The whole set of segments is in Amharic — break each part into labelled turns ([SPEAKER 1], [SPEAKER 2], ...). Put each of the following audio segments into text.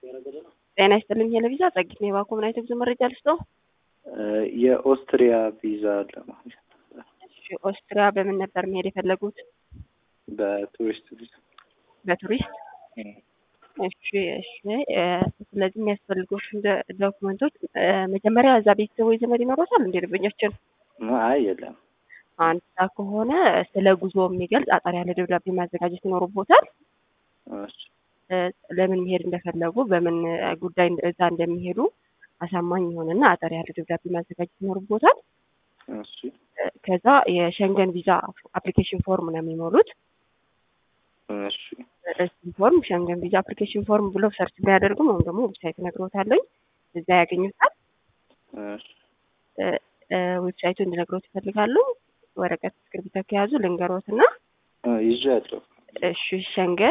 [SPEAKER 1] ጤና ይስጥልኝ ሄለቪዛ ጸጊት ነው የባኮ ምን አይነት ጉዞ መረጃ ልስጠው?
[SPEAKER 2] የኦስትሪያ ቪዛ ለማግኘት
[SPEAKER 1] እሺ ኦስትሪያ በምን ነበር መሄድ የፈለጉት?
[SPEAKER 2] በቱሪስት ቪዛ።
[SPEAKER 1] በቱሪስት እሺ እሺ እ ስለዚህ የሚያስፈልጉት ዶክመንቶች እ መጀመሪያ እዛ ቤተሰብ ወይ ዘመድ ይኖሮታል እንዴ ደንበኛችን?
[SPEAKER 2] አይ የለም።
[SPEAKER 1] አንድ ሳ ከሆነ ስለ ጉዞ የሚገልጽ አጠር ያለ ደብዳቤ ማዘጋጀት ይኖርቦታል።
[SPEAKER 2] እሺ
[SPEAKER 1] እ ለምን መሄድ እንደፈለጉ በምን ጉዳይ እዛ እንደሚሄዱ አሳማኝ የሆነና አጠር ያለ ደብዳቤ ማዘጋጀት ይኖርቦታል።
[SPEAKER 2] እሺ
[SPEAKER 1] እ ከዛ የሸንገን ቪዛ አፕሊኬሽን ፎርም ነው የሚሞሉት።
[SPEAKER 2] እሺ
[SPEAKER 1] እሱን ፎርም ሸንገን ቪዛ አፕሊኬሽን ፎርም ብለው ሰርች ቢያደርጉ ወይም ደግሞ ዌብሳይት ነግሮታለኝ እዛ ያገኙታል።
[SPEAKER 2] እሺ
[SPEAKER 1] እ እ ዌብሳይቱ እንዲነግሮት ይፈልጋሉ። ወረቀት እስክሪብቶ ከያዙ ልንገሮት እና
[SPEAKER 2] እ ይዣለሁ።
[SPEAKER 1] እሺ ሸንገን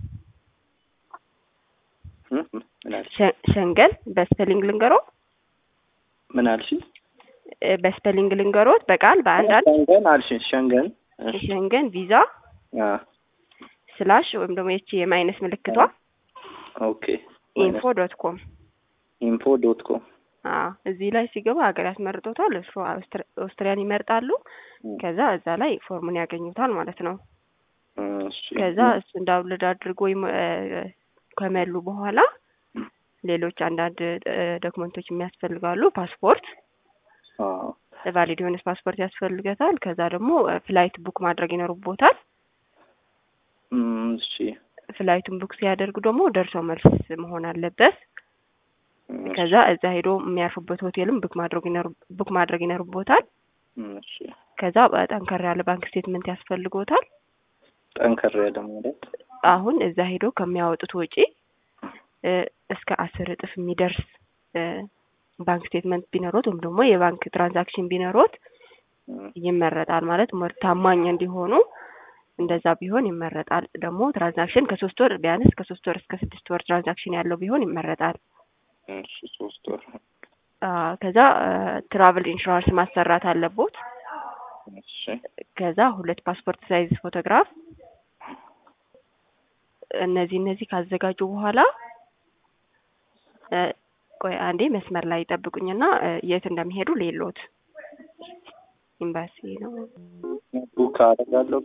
[SPEAKER 2] እ ምን አልሽ?
[SPEAKER 1] ሸ- ሸንገን በስፔሊንግ ልንገሮ
[SPEAKER 2] ምን አልሽኝ?
[SPEAKER 1] እ በስፔሊንግ ልንገሮት በቃል በአንድ አንድ
[SPEAKER 2] ሸንገን አልሽኝ? ሸንገን እሺ
[SPEAKER 1] ሸንገን ቪዛ
[SPEAKER 2] አ
[SPEAKER 1] ስላሽ ወይም ደግሞ የቺ የማይነስ ምልክቷ
[SPEAKER 2] ኦኬ
[SPEAKER 1] ኢንፎ ዶት ኮም
[SPEAKER 2] ኢንፎ ዶት ኮም
[SPEAKER 1] አዎ እዚህ ላይ ሲገባ ሀገር ያስመርጦታል። እሱ አውስትር- ኦስትሪያን ይመርጣሉ። ከዛ እዛ ላይ ፎርሙን ያገኙታል ማለት ነው።
[SPEAKER 2] እሺ
[SPEAKER 1] ከዛ እሱን ዳውንሎድ አድርጎ ይሞ- እ ከመሉ በኋላ ሌሎች አንዳንድ እ ዶክመንቶች የሚያስፈልጋሉ። ፓስፖርት
[SPEAKER 2] አዎ
[SPEAKER 1] ቫሊድ የሆነ ፓስፖርት ያስፈልገታል። ከዛ ደግሞ እ ፍላይት ቡክ ማድረግ ይኖርቦታል።
[SPEAKER 2] እም፣ እሺ
[SPEAKER 1] ፍላይቱን ቡክ ሲያደርጉ ደግሞ ደርሶ መልስ መሆን አለበት። ከዛ እዛ ሄዶ የሚያርፉበት ሆቴልም ቡክ ማድረግ ይኖር ቡክ ማድረግ ይኖርቦታል።
[SPEAKER 2] እሺ
[SPEAKER 1] ከዛ ጠንከር ያለ ባንክ ስቴትመንት ያስፈልጎታል።
[SPEAKER 2] ጠንከር ያለ ማለት
[SPEAKER 1] አሁን እዛ ሄዶ ከሚያወጡት ወጪ እ እስከ አስር እጥፍ የሚደርስ እ ባንክ ስቴትመንት ቢኖሮት ወይም ደግሞ የባንክ ትራንዛክሽን ቢኖሮት
[SPEAKER 2] እም፣
[SPEAKER 1] ይመረጣል። ማለት ሞር ታማኝ እንዲሆኑ እንደዛ ቢሆን ይመረጣል። ደግሞ ትራንዛክሽን ከሶስት ወር ቢያንስ ከሶስት ወር እስከ ስድስት ወር ትራንዛክሽን ያለው ቢሆን ይመረጣል።
[SPEAKER 2] እሺ ሶስት ወር
[SPEAKER 1] አ ከዛ ትራቭል ኢንሹራንስ ማሰራት አለቦት።
[SPEAKER 2] እሺ
[SPEAKER 1] ከዛ ሁለት ፓስፖርት ሳይዝ ፎቶግራፍ እነዚህ እነዚህ ካዘጋጁ በኋላ እ ቆይ አንዴ መስመር ላይ ይጠብቁኝና እ የት እንደሚሄዱ ሌሎት ኤምባሲ ነው።
[SPEAKER 2] ቡክ አደርጋለሁ።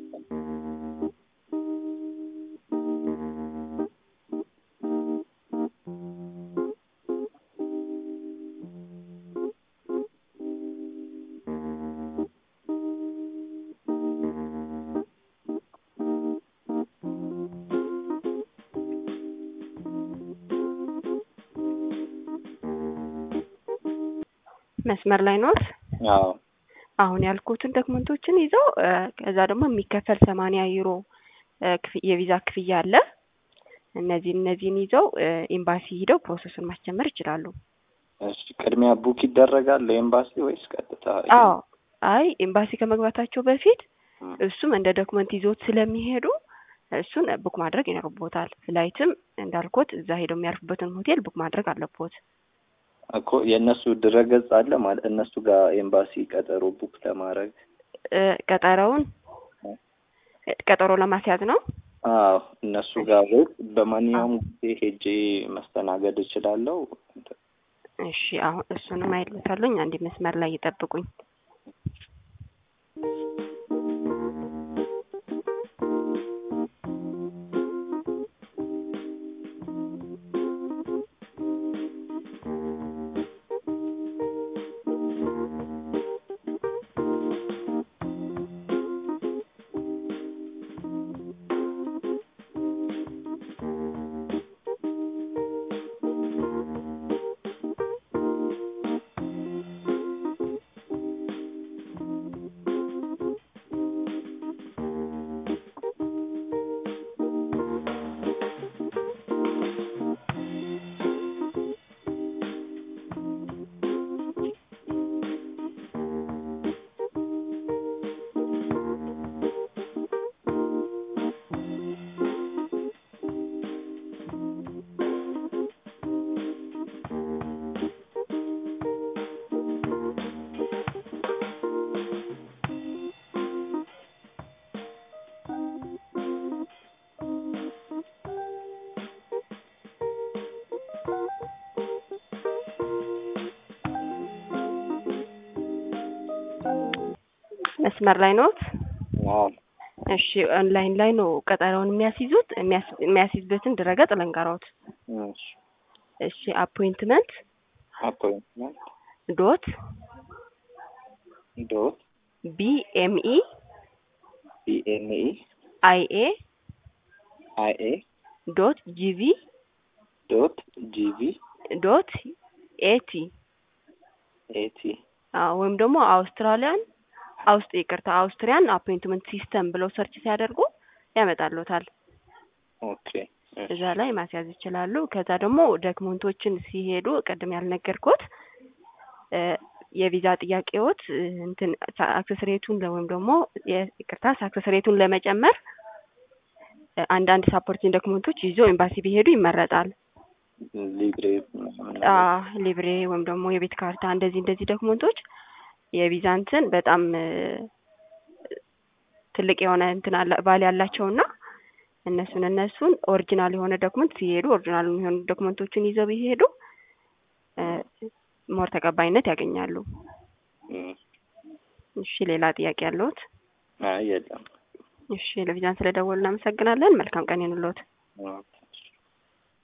[SPEAKER 1] መስመር ላይ ኖት።
[SPEAKER 2] አዎ
[SPEAKER 1] አሁን ያልኩትን ዶክመንቶችን ይዘው እ ከዛ ደግሞ የሚከፈል ሰማንያ ዩሮ እ ክፍ- የቪዛ ክፍያ አለ። እነዚህ እነዚህን ይዘው እ ኤምባሲ ሂደው ፕሮሰሱን ማስጀመር ይችላሉ።
[SPEAKER 2] እሺ ቅድሚያ ቡክ ይደረጋል ለኤምባሲ ወይስ ቀጥታ?
[SPEAKER 1] አዎ አይ ኤምባሲ ከመግባታቸው በፊት
[SPEAKER 2] እም፣
[SPEAKER 1] እሱም እንደ ዶክመንት ይዞት ስለሚሄዱ እሱን ቡክ ማድረግ ይኖርቦታል። ፍላይትም እንዳልኩት እዛ ሄደው የሚያርፉበትን ሆቴል ቡክ ማድረግ አለቦት።
[SPEAKER 2] እኮ የእነሱ ድረገጽ አለ ማለት እነሱ ጋር ኤምባሲ ቀጠሮ ቡክ ለማድረግ
[SPEAKER 1] እ ቀጠሮውን ቀጠሮ ለማስያዝ ነው።
[SPEAKER 2] አዎ እነሱ ጋር ወይ በማንኛውም ጊዜ ሄጄ መስተናገድ እችላለሁ።
[SPEAKER 1] እሺ አሁን እሱንም አይልታለኝ። አንድ መስመር ላይ ይጠብቁኝ። መስመር ላይ ኖት?
[SPEAKER 2] አዎ
[SPEAKER 1] እሺ ኦንላይን ላይ ነው ቀጠሮውን የሚያስይዙት። የሚያስ- የሚያስይዝበትን ድረገጽ ልንገሮት።
[SPEAKER 2] እሺ
[SPEAKER 1] እሺ አፖይንትመንት
[SPEAKER 2] አፖይንትመንት
[SPEAKER 1] ዶት
[SPEAKER 2] ዶት
[SPEAKER 1] ቢኤምኢ
[SPEAKER 2] ቢኤምኢ
[SPEAKER 1] አይኤ
[SPEAKER 2] አይኤ
[SPEAKER 1] ዶት ጂቪ
[SPEAKER 2] ዶት ጂቪ
[SPEAKER 1] ዶት ኤቲ
[SPEAKER 2] ኤቲ
[SPEAKER 1] አዎ ወይም ደግሞ አውስትራሊያን አውስጥ ይቅርታ አውስትሪያን አፖይንትመንት ሲስተም ብለው ሰርች ሲያደርጉ ያመጣሉታል።
[SPEAKER 2] ኦኬ
[SPEAKER 1] እዛ ላይ ማስያዝ ይችላሉ። ከዛ ደግሞ ዶክመንቶችን ሲሄዱ ቅድም ያልነገርኩት እ የቪዛ ጥያቄዎት እ እንትን አክሰስ ሬቱን ወይም ደግሞ የ- ይቅርታ አክሰስ ሬቱን ለመጨመር እ አንዳንድ ሳፖርቲንግ ዶክመንቶች ይዞ ኤምባሲ ቢሄዱ ይመረጣል።
[SPEAKER 2] ሊብሬ ምናምን
[SPEAKER 1] አ ሊብሬ ወይም ደግሞ የቤት ካርታ እንደዚህ እንደዚህ ዶክመንቶች የቪዛ እንትን በጣም እ ትልቅ የሆነ እንትን አለ ቫሊ ያላቸውና እነሱን እነሱን ኦሪጂናል የሆነ ዶክመንት ሲሄዱ ኦሪጂናል የሆኑ ዶክመንቶችን ይዘው ቢሄዱ እ ሞር ተቀባይነት ያገኛሉ።
[SPEAKER 2] እም፣
[SPEAKER 1] እሺ ሌላ ጥያቄ ያለዎት?
[SPEAKER 2] አይ የለም።
[SPEAKER 1] እሺ ለቪዛን ስለደወሉ እናመሰግናለን። መልካም ቀን ይሁንልዎት።
[SPEAKER 2] ኦኬ